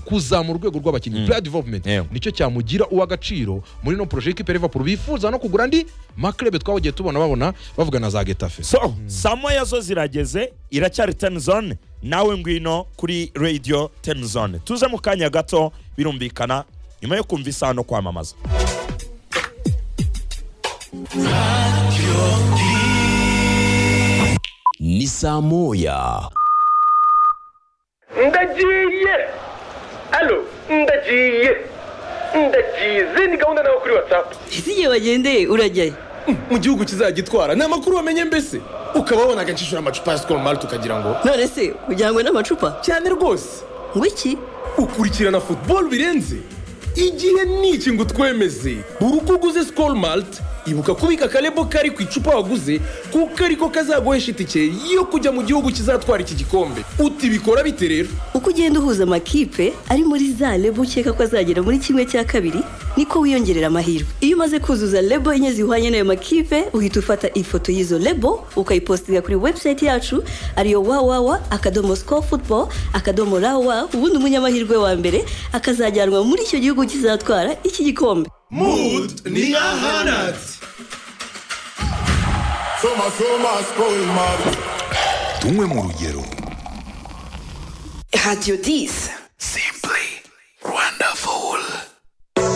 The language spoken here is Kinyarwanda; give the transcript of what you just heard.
kuzamura urwego rw'abakinnyi player development Yego. nicyo cyamugira uw'agaciro muri no projet ikipe ya Liverpool bifuza no kugura andi maklebe twabagiye tubona babona bavuga na za Getafe so saa moya zo zirageze iracyari ten zone nawe ngwino kuri radio ten zone tuze mu kanya gato birumvikana nyuma yo kumva isaha no kwamamaza ni saa moya ndagiye alo ndagiye ndagize ni gahunda nawe kuri watsapu ese igihe wagendeye urajyayo mu gihugu kizagitwara ni amakuru wamenye mbese ukaba wabona agacishura amacupa ya sikoro mari tukagira ngo none se ujyanywe n'amacupa cyane rwose ngo iki ukurikirana futuboro birenze igihe ni iki ngo utwemeze buri uko uguze sikoro marite ibuka kubika akarebo kari ku icupa waguze kuko ariko kazaguhesha itike yo kujya mu gihugu kizatwara iki gikombe utibikora bite rero uko ugenda uhuza amakipe ari muri za lebo ukeka ko azagera muri kimwe cya kabiri niko wiyongerera amahirwe iyo umaze kuzuza lebo enye zihwanye n'ayo makipe uhita ufata ifoto y'izo lebo ukayipositinga kuri webusayiti yacu ariyo wawawa akadomo sikoru futuboro akadomo rawa ubundi umunyamahirwe wa mbere akazajyanwa muri icyo gihugu kizatwara iki gikombe Mood ni ahanat. Soma soma spoil mad. tunywe mu rugero radiyo disi